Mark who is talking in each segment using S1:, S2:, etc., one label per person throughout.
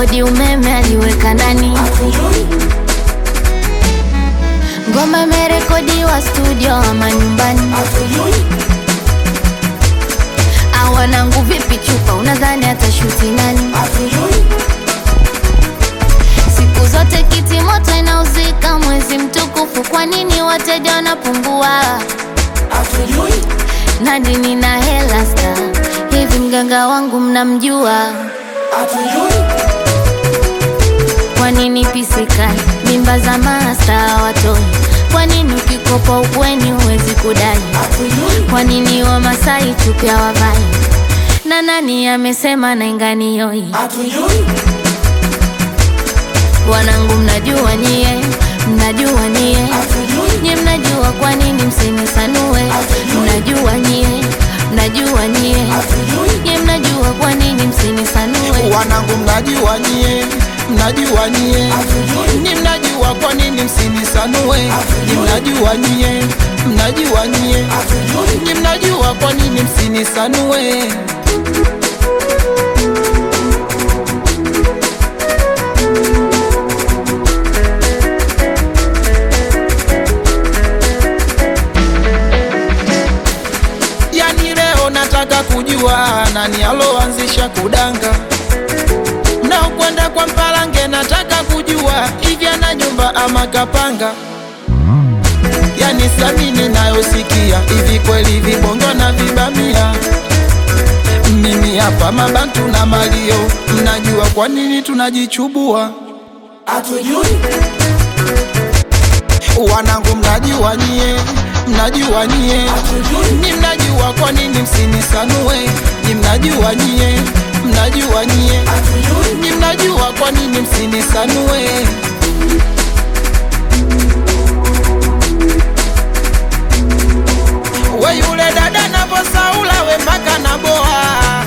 S1: kodi umeme aliweka ndani ngoma imerekodiwa studio ama nyumbani awanangu vipi chupa unadhani atashuti nani siku zote kiti moto inauzika mwezi mtukufu kwa nini wateja wanapungua nadi nina hela sta hivi mganga wangu mnamjua kwa nini pisikali mimba za masta watoi kwa nini ukikopa ukweni huwezi kudai kwa nini wamasai chupya wavai na nani amesema nainganioi wanangu mnajua nyie mnajua nyie nyie mnajua kwa nini msinisanue mnajua nyie mnajua nyie nyie mnajua kwa nini msinisanue
S2: wanangu mnajua nyie mnajua nyie ni mnajua kwa nini msinisanue ni mnajua nyie mnajua nyie ni mnajua kwa nini msinisanue yani leo nataka kujua nani aloanzisha kudanga mnaokwenda kwa mpalange nataka kujua hivi ana nyumba ama kapanga yani samini nayosikia hivi kweli vibongo na vibamia mimi hapa mabantu na malio mnajua kwa nini tunajichubua wanangu mnajua nyie mnajua nyie ni mnajua kwa nini msinisanue ni mnajua nyie mnajua nyie ni mnajua kwa nini msinisanue we yule dada navosaula we mpaka naboa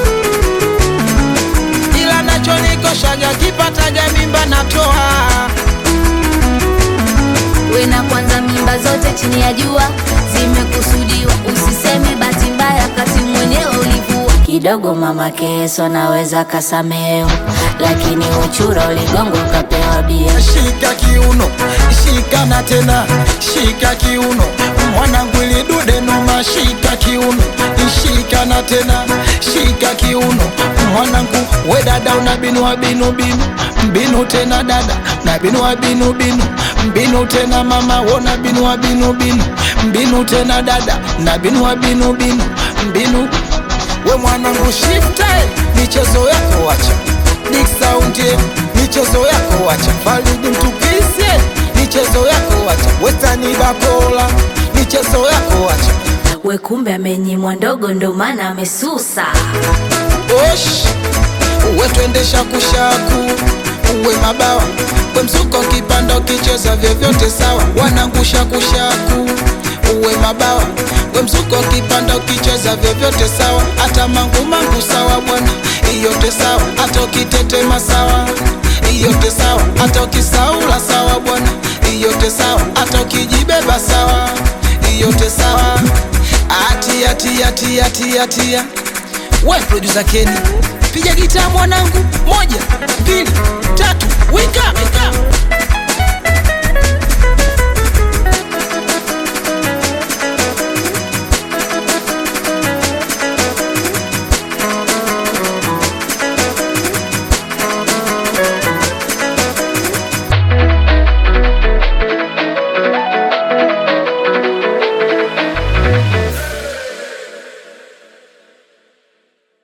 S2: ila nachonikoshaga kipataga mimba natoa
S1: we na kwanza mimba zote chini ya jua zimekusudiwa usiseme bahati mbaya kati mwenyewe ulivua kidogo mama keso naweza kasameo lakini uchura uligongo ukapewa bia
S2: shika kiuno shika na tena shika kiuno mwanangu ilidude noma shika kiuno shika na tena shika kiuno mwanangu we dada una binu wa binu binu mbinu tena dada na binu wa binu binu mbinu tena mama wona binu wa binu binu mbinu tena dada na binu wa binu binu mbinu we mwanangu shifte michezo yako wacha Big Sound yeah, michezo yako wacha Faridi mtukise michezo yako wacha Westani Bakola michezo yako wacha
S1: we kumbe amenyimwa ndogo ndo maana amesusa
S2: Osh uwe twendesha kushaku uwe mabawa we mzuko kipanda ukicheza vyovyote sawa wanangusha kushaku uwe mabawa we mzuko kipanda ukicheza vyovyote sawa hata mangu mangu sawa bwana iyote sawa hata ukitetema sawa iyote sawa hata ukisaula sawa bwana iyote sawa hata ukijibeba sawa iyote sawa atia tia tia tia tia we producer Kenny piga gitaa mwanangu moja mbili tatu wika, wika.